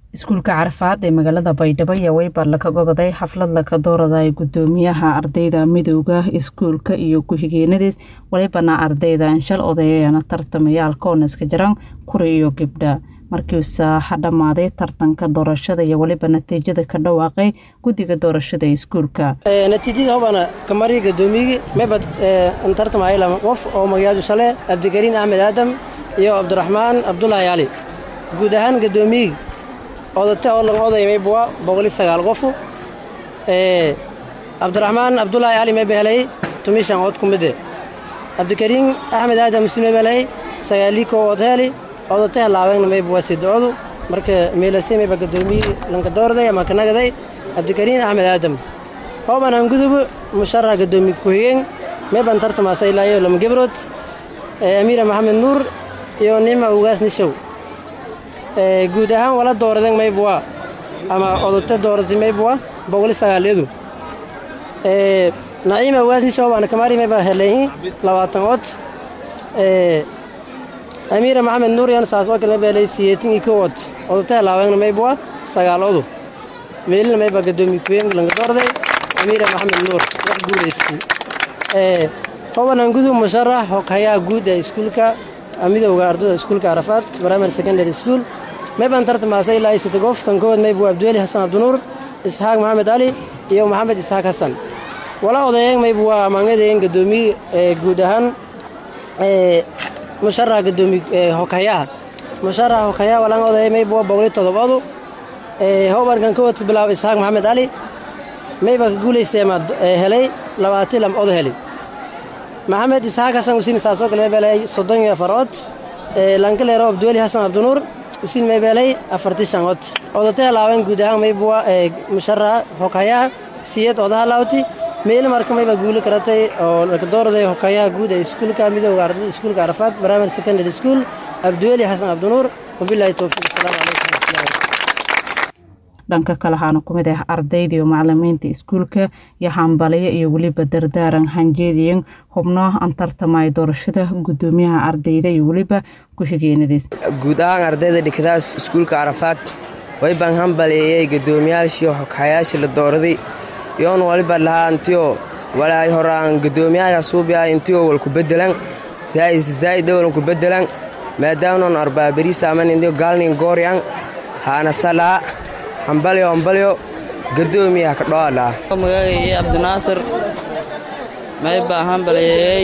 iskuulka carafaad ee magaalada baydhabo ayaa weybar laga goboday xaflad laga dooraday gudoomiyaha ardayda midowda iskuulka iyo ku-xigeenadiis walibana ardayda anshal odayaana tartamayaal kooneska jaran kuri iyo gibdha markiisa ha dhammaaday tartanka doorashada iyo weliba natiijada ka dhawaaqay guddiga doorashada ee iskuulka natiijada hobana kamari gadoomiyigi mebad tartamay lama qof oo magayaadu sale cabdikariin axmed aadam iyo cabdiraxmaan cabdulaahi cali guud ahaan gadoomiyigi odate oo lan oday maybuwa boqoli sagaal qofu cabdiraxmaan cabdulaahi cali mayba helay tumishan cod ku mide cabdikariin axmed aadam usi mayba helay sagaalii koo od heli odate halaabeenna maybuwa sidocodu marka meelase mayba gadoomiyi lanka doorday ama kanagaday cabdikariin axmed aadam hooban aan gudubu musharax gadoomiye ku-xigeen mayban tartamaasa ilaayo lama gebrood amiira maxamed nuur iyo nicma ugaas nishow guud ahaan wala dooraden maybuwa ama odate dooratay maybuwa boqoli sagaalyadu naciima ugaasnishow baana kamaari mayba helayin labaatan cod amiira maxamed nuur yan saas oo kale mayba helay siyeetin iyo kow cod odate helaaweengna maybuwa sagaal odu meelina mayba gadoomiye kuween lanka doorday amiira maxamed nuur wax guulaystay hobanan gudub musharax hoghayaha guud ee iskuulka midowga ardada iskuulka carafaad primary secondary school mayban tartamaasa ilaa isata qof kan kowaad maybu abdiweli xasan cabdinuur isxaaq maxamed cali iyo maxamed isxaaq xasan wala odayeeng maybu waa maangadeen gadoomiye guud ahaan musharax gadoomiye hoghayaha musharax hoghayaha walaan odayay maybu waa boqoli todobodu hoban kan kowaad ku bilaabo isxaaq maxamed cali mayba ka guulayseema helay labaati lam odo heli maxamed isxaaq xasan usiin saasoo kale maybeelay soddon iyo afar cod lankaleero abdiweli xasan cabdinuur usiin maybeelay afarti shan cod odate halaawen guud ahaan maybuwa musharaxa hoghayaha siyad odaha laawti meeli marka mayba guuli karatay oo laka dooraday hoghayaha guud ee iskuulka midowga ardada iskuulka carafaad primary secondary school abdiweli xasan cabdinuur wabilaahi towfiiq asalaamu calaykum dhanka kale waxaana ku mid ah ardayda iyo macalimiinta iskuulka iyo hambaliyo iyo weliba dardaaran hanjeediyan xubno aan tartamaya doorashada gudoomiyaha ardayda iyo weliba ku-xigeenadiis guud ahaan ardayda dhigdaas iskuulka carafaad waybaan hambaleeyey guddoomiyaashii hoghayaashii la dooraday yoon waliba lahaa intiyo walaay horaan guddoomiyaha suubiya intiyo walku bedelan zaa'ida walku bedelan maadaamnon arbaabariisaaman intiyo gaalnin gooryan haana salaa hambalyo hambalyo gadoomiyaha ka dhoolaa magacayay cabdinaasir maybaa hambaleeyey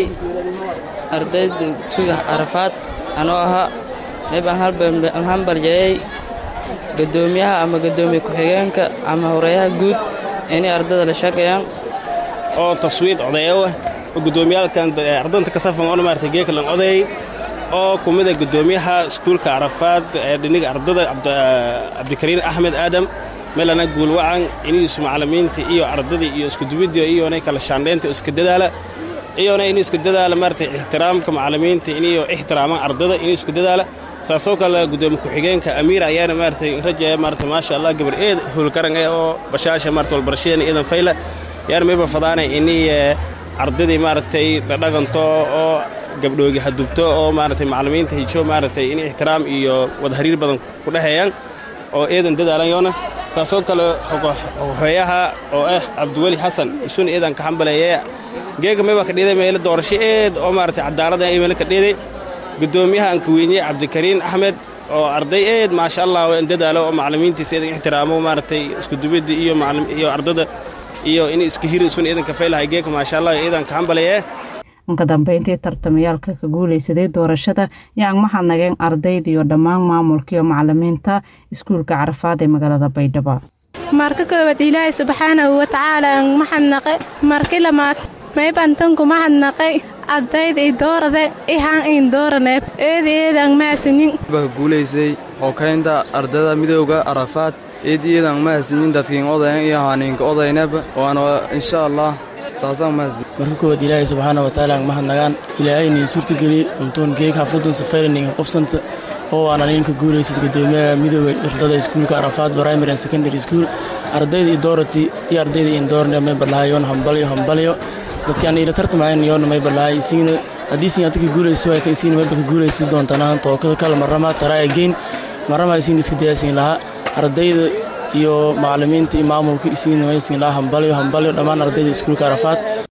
ardayda tuga carafaad anoo ahaa maybaan hambalyeeyey gadoomiyaha ama gadoomiye ku-xigeenka ama horeeyaha guud inay ardada la shaqeeyaan oo taswiid odayawa oo gudoomiyaalkan ardanta kasafan oo maarata geekalan odayay oo ku mida gudoomiyaha iskuulka carafaad ee dhiniga ardada cabdikariin axmed aadam melana guulwacan iniisu macalimiinta iyo ardadii iyo iskudubidda iyona kala shaandhaynta iska dadaala iyona inuu iska dadaala maarata ixtiraamka macalimiinta iniyo ixtiraaman ardada inuu iska dadaala saasoo kale gudoomiye ku-xigeenka amiir ayaana maarata rajaya maarata maasha allah gabar eed howlkaran eh oo bashaasha maarata walbarashadeena eedan fayla yaana mayba fadaanay inii ardadii maaragtay dhadhaganto oo gabdhoogi hadubto oo maaragtay macalimiinta hijo maaragtay in ixtiraam iyo wadahariir badan ku dhexeeyaan oo eedan dadaalan yoona saasoo kale horeeyaha oo ah cabdiweli xasan isun eedan ka xambaleeye geega mayba ka dhiiday meelo doorasho eed oo maaragtay cadaalada meelo ka dhiiday gudoomiyaha aan ka weyniyey cabdikariin axmed oo arday eed maasha allah in dadaalo oo macalimiintiisa eedan ixtiraamo maaragtay iskudubidda iyo iyo ardada iyo in iska hiri isun eedan ka faylahay geega maasha allah eedan ka xambaleeye ka dambeyntii tartamayaalka ka guulaysaday doorashada yaan mahadnageen ardayda iyo dhammaan maamulka iyo macalimiinta iskuulka carafaad ee magaalada baydhabo marka koowaad ilaahay subxaanahu watacaala aan mahadnaqe marki lamaad maybantanku mahadnaqay ardayda i doorade ihaan in dooraneeb eedi eedaan maasinin baka guulaysay xokaynta ardada midowga carafaad eedi eedaan mahasinin dadkiin odayan iyo haaniinka odaynaba waana insha allah marka koowaad ilaahay subxaana watacaala aan mahadnagaan ilaahaynin suurtageliye untoon geeg xafladun safayraninga qobsanta oo aan aninka guulaysad gudoomiyaha midooda ardada iskuulka arafaad primary and secondary school ardayda i doorati iyo ardayda in doorne may balahay yoon hambalyo hambalyo dadkaan ila tartamayn yoona may balahay isiina haddii sin adka guulayso waa isiina mayba ka guulaysi doontaan tookada kale marama taraa geyn marama isiin iska dayaasin lahaa ardayda iyo macallimiinta iyo maamulka isiina maysin dhaa hambalyo hambalyo dhammaan ardayda iskuulka arafaad